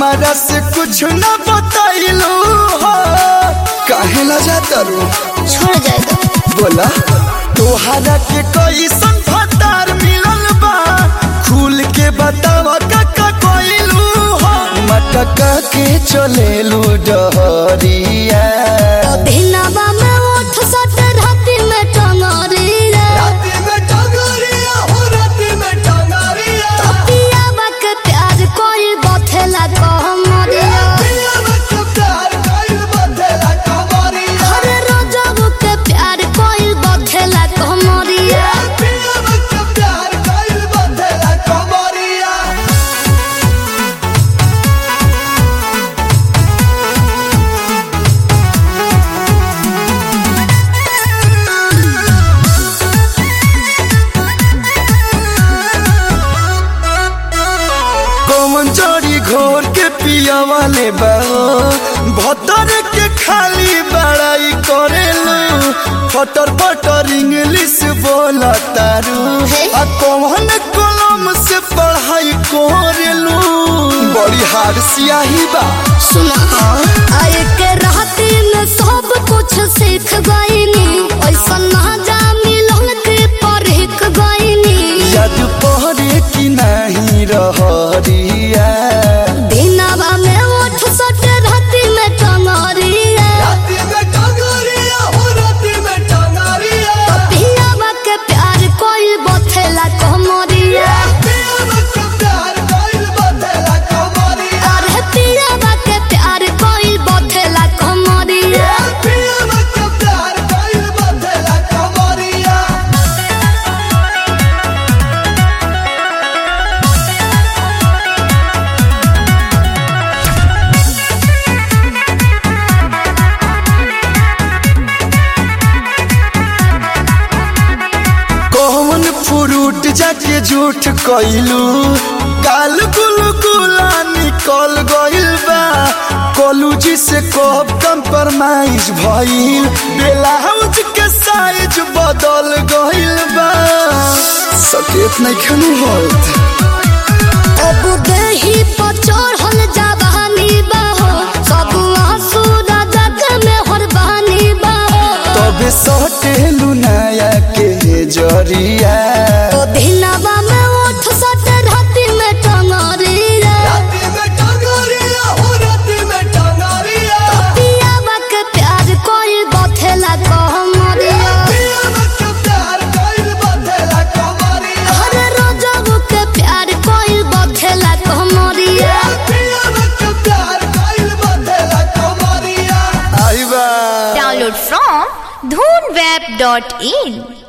हमारा से कुछ न बताइलू हो काहे ला जाता रू छोड़ जाएगा बोला तोहरा के कैसन फतार मिलल बा खुल के बतावा काका कोइलू हो मटका के चलेलू डहरिया दिनवा में उठ सट राति में टंगरिया राती में टंगरिया हो राती में टंगरिया पियावा के प्यार कोई बथेला कहमरिया पिया में प्यार कइल बदला कमरिया हर रोजबू के प्यार कोई बथेला कहमरिया पिया में प्यार कइल बदला कमरिया कौन जड़ी घोर के पिया वाले बाओ भतर के खाली बड़ाई करेलू फटर फटर इंग्लिश बोला तारू आ कौन कलम से पढ़ाई करेलू बड़ी हार सियाही बा सुना आए के राति में सब कुछ सीख गईनी ऐसा ना जा मिलन के परख गईनी याद पहरे की नहीं रहरिया दिनवा में उठ सट राति में टंगरिया राती में टंगरिया हो राती में टंगरिया पियावा के प्यार कोई बथेला कहमरिया पिया में प्यार कइल बदला कमरिया अरे पियावा के प्यार कोई बथेला कहमरिया पिया में प्यार कइल बदला कमरिया कौन फ्रूट जाके झूठ कइलू गाल गुलू गुला निकल गइल बा कॉलेजी से कब कंप्रोमाइज भइल ब्लाउज के साइज बदल गइल बा सकेत नहीं खनू होत अब देही पर चढ़ल जवानी बाहो सब आंसू जग में हरबानी बाहो तबे सटेलू नया के जरिया तो दिनवा में उठ सट राति में टंगरिया राती में टंगरिया हो राती में टंगरिया पियावा के प्यार कोई बथेला कहमरिया पिया में प्यार कइल बदला कमरिया हर रोजबू के प्यार कोई बथेला कहमरिया पिया में प्यार कइल बदला कमरिया आई बा Download from dhoonweb.in